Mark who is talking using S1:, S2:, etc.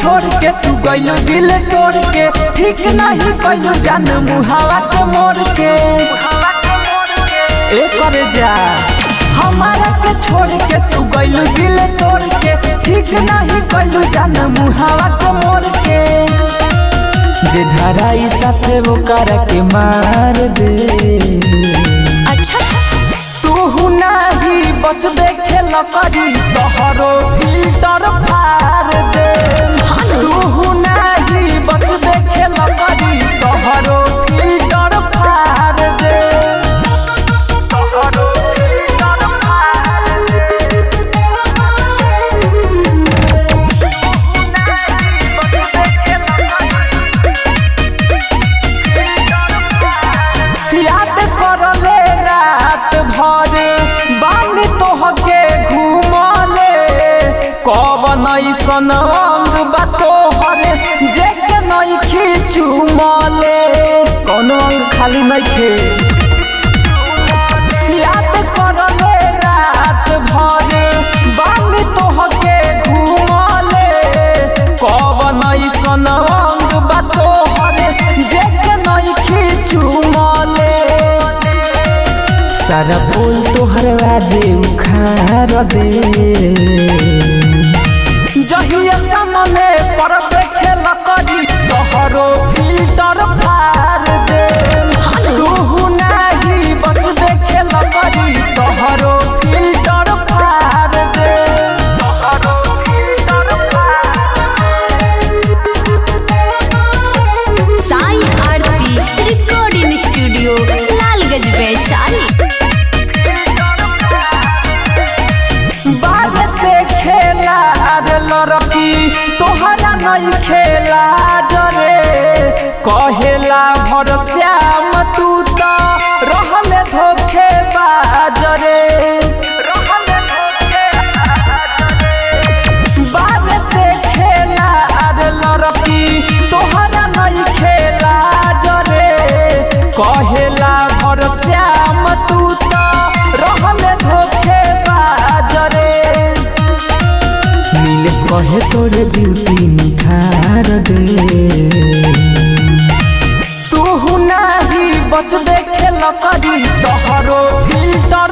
S1: छोड़ के तू गइलू दिल तोड़ के ठीक नहीं कइलू जान मुहावा के मोड़ के ए करे जा हमारा के छोड़ के तू गइलू दिल तोड़ के ठीक नहीं कइलू जान मुहावा के मोड़ के जे धराई साथे वो कर के मार दे
S2: अच्छा
S1: तू नाही बच देखे लकड़ी तोहरो फिल्टर फार दे तू नाही बच देखे लकड़ी तोहरो फिल्टर फार दे तोहरो फिल्टर फार दे याद करले रात भर बानी तोहके घूमले कवन ऐसन अंग बा तोहर जेके नइखी चुमले कौन अंग खाली नइखे याद करले रात भर बानी तोहके घूमले कवन ऐसन अंग बा तोहर जेके नइखी चुमले सारा फूल तोहर आजे उखाड़ दे जहिया सामने पर देखे लकड़ी तोहरो फिल्टर फार दे तू नाही बच देखे लकड़ी तोहरो फिल्टर फार दे तोहरो filter
S2: Sai Aarti recording studio Lalganj Vaishali
S1: बाद खेला रे लड़की तोहरा नहीं खेला जरे कहेला भर श्याम तू तो रहले धोखे बाजरे बाद खेला रे लड़की तोहरा नहीं खेला जरे कहेला भर श्याम तू तो रहले धोखे बाजरे नीलेश कहे तोरे ब्यूटी निखार दे तू नाही बच देखे लकड़ी तोहरो फिल्टर